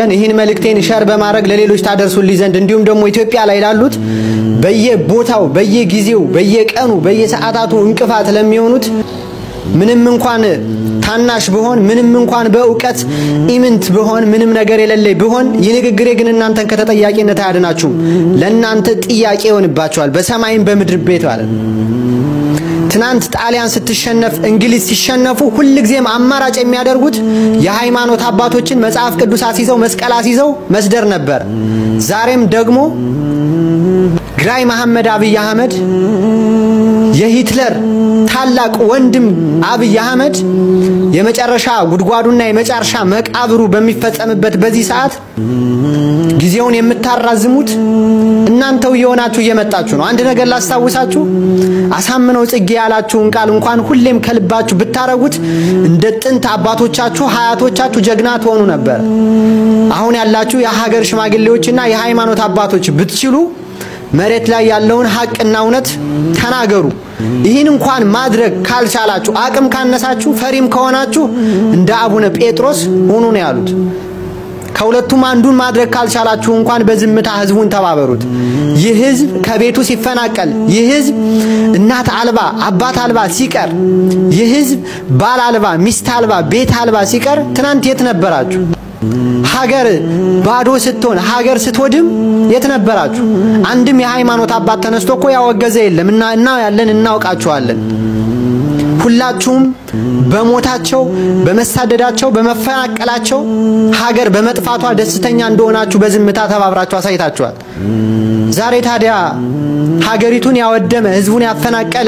ቀን ይህን መልእክቴን ሸር በማድረግ ለሌሎች ታደርሱልኝ ዘንድ እንዲሁም ደግሞ ኢትዮጵያ ላይ ላሉት በየቦታው በየጊዜው በየቀኑ በየሰዓታቱ እንቅፋት ለሚሆኑት ምንም እንኳን ታናሽ ብሆን ምንም እንኳን በእውቀት ኢምንት ብሆን ምንም ነገር የሌለኝ ብሆን ይህ ንግግሬ ግን እናንተን ከተጠያቂነት አያድናችሁም። ለእናንተ ጥያቄ ይሆንባችኋል፣ በሰማይም በምድር ቤት ማለት ነው። ትናንት ጣሊያን ስትሸነፍ እንግሊዝ ሲሸነፉ ሁልጊዜም አማራጭ የሚያደርጉት የሃይማኖት አባቶችን መጽሐፍ ቅዱስ አስይዘው መስቀል አስይዘው መስደር ነበር። ዛሬም ደግሞ ግራኝ መሐመድ አብይ አህመድ የሂትለር ታላቅ ወንድም አብይ አህመድ የመጨረሻ ጉድጓዱና የመጨረሻ መቃብሩ በሚፈጸምበት በዚህ ሰዓት ጊዜውን የምታራዝሙት እናንተው እየሆናችሁ እየመጣችሁ ነው። አንድ ነገር ላስታውሳችሁ፣ አሳምነው ጽጌ ያላችሁን ቃል እንኳን ሁሌም ከልባችሁ ብታረጉት እንደ ጥንት አባቶቻችሁ ሀያቶቻችሁ ጀግና ትሆኑ ነበር። አሁን ያላችሁ የሀገር ሽማግሌዎችና የሃይማኖት አባቶች ብትችሉ መሬት ላይ ያለውን ሀቅና እውነት ተናገሩ። ይህን እንኳን ማድረግ ካልቻላችሁ፣ አቅም ካነሳችሁ፣ ፈሪም ከሆናችሁ እንደ አቡነ ጴጥሮስ ሁኑ ነው ያሉት። ከሁለቱም አንዱን ማድረግ ካልቻላችሁ እንኳን በዝምታ ህዝቡን ተባበሩት። ይህ ህዝብ ከቤቱ ሲፈናቀል፣ ይህ ህዝብ እናት አልባ አባት አልባ ሲቀር፣ ይህ ህዝብ ባል አልባ ሚስት አልባ ቤት አልባ ሲቀር ትናንት የት ነበራችሁ? ሀገር ባዶ ስትሆን ሀገር ስትወድም የት ነበራችሁ? አንድም የሃይማኖት አባት ተነስቶ እኮ ያወገዘ የለም እና እና ያለን እናውቃችኋለን። ሁላችሁም በሞታቸው በመሳደዳቸው በመፈናቀላቸው ሀገር በመጥፋቷ ደስተኛ እንደሆናችሁ በዝምታ ተባብራችሁ አሳይታችኋል። ዛሬ ታዲያ ሀገሪቱን ያወደመ ህዝቡን ያፈናቀለ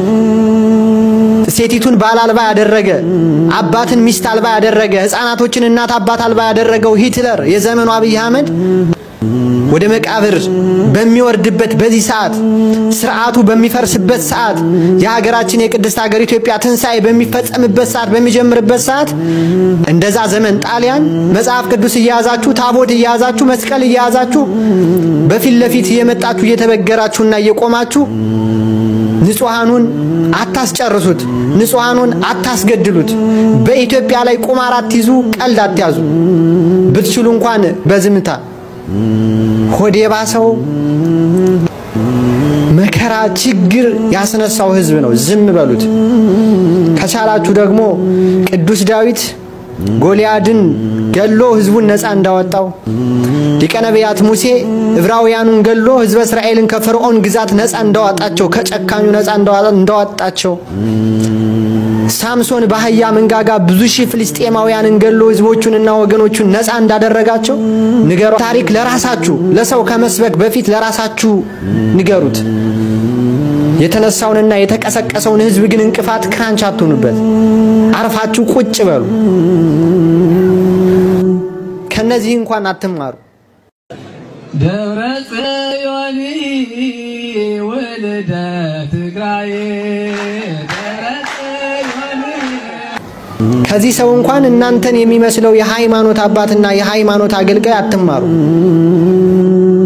ሴቲቱን ባል አልባ ያደረገ አባትን ሚስት አልባ ያደረገ ህፃናቶችን እናት አባት አልባ ያደረገው ሂትለር የዘመኑ አብይ አህመድ ወደ መቃብር በሚወርድበት በዚህ ሰዓት ስርዓቱ በሚፈርስበት ሰዓት የሀገራችን የቅድስት ሀገር ኢትዮጵያ ትንሣኤ በሚፈጸምበት ሰዓት በሚጀምርበት ሰዓት እንደዛ ዘመን ጣሊያን መጽሐፍ ቅዱስ እየያዛችሁ ታቦት እየያዛችሁ መስቀል እየያዛችሁ በፊት ለፊት እየመጣችሁ እየተበገራችሁና እየቆማችሁ ንጹሃኑን አታስጨርሱት፣ ንጹሃኑን አታስገድሉት። በኢትዮጵያ ላይ ቁማር አትይዙ፣ ቀልድ አትያዙ። ብትችሉ እንኳን በዝምታ ሆድ የባሰው መከራ ችግር ያስነሳው ህዝብ ነው። ዝም በሉት። ከቻላችሁ ደግሞ ቅዱስ ዳዊት ጎልያድን ገሎ ህዝቡን ነፃ እንዳወጣው ሊቀ ነቢያት ሙሴ ዕብራውያኑን ገሎ ህዝበ እስራኤልን ከፈርዖን ግዛት ነፃ እንዳወጣቸው ከጨካኙ ነፃ እንዳወጣቸው ሳምሶን በአህያ መንጋጋ ብዙ ሺህ ፍልስጤማውያንን ገሎ ህዝቦቹንና ወገኖቹን ነፃ እንዳደረጋቸው ንገሩ። ታሪክ ለራሳችሁ ለሰው ከመስበክ በፊት ለራሳችሁ ንገሩት። የተነሳውንና የተቀሰቀሰውን ህዝብ ግን እንቅፋት ክራንች አትሆኑበት። አርፋችሁ ቁጭ በሉ። ከነዚህ እንኳን አትማሩ። ደብረ ጽዮን ወልደ ትግራይ ደብረ ጽዮን ከዚህ ሰው እንኳን እናንተን የሚመስለው የሃይማኖት አባትና የሃይማኖት አገልጋይ አትማሩ።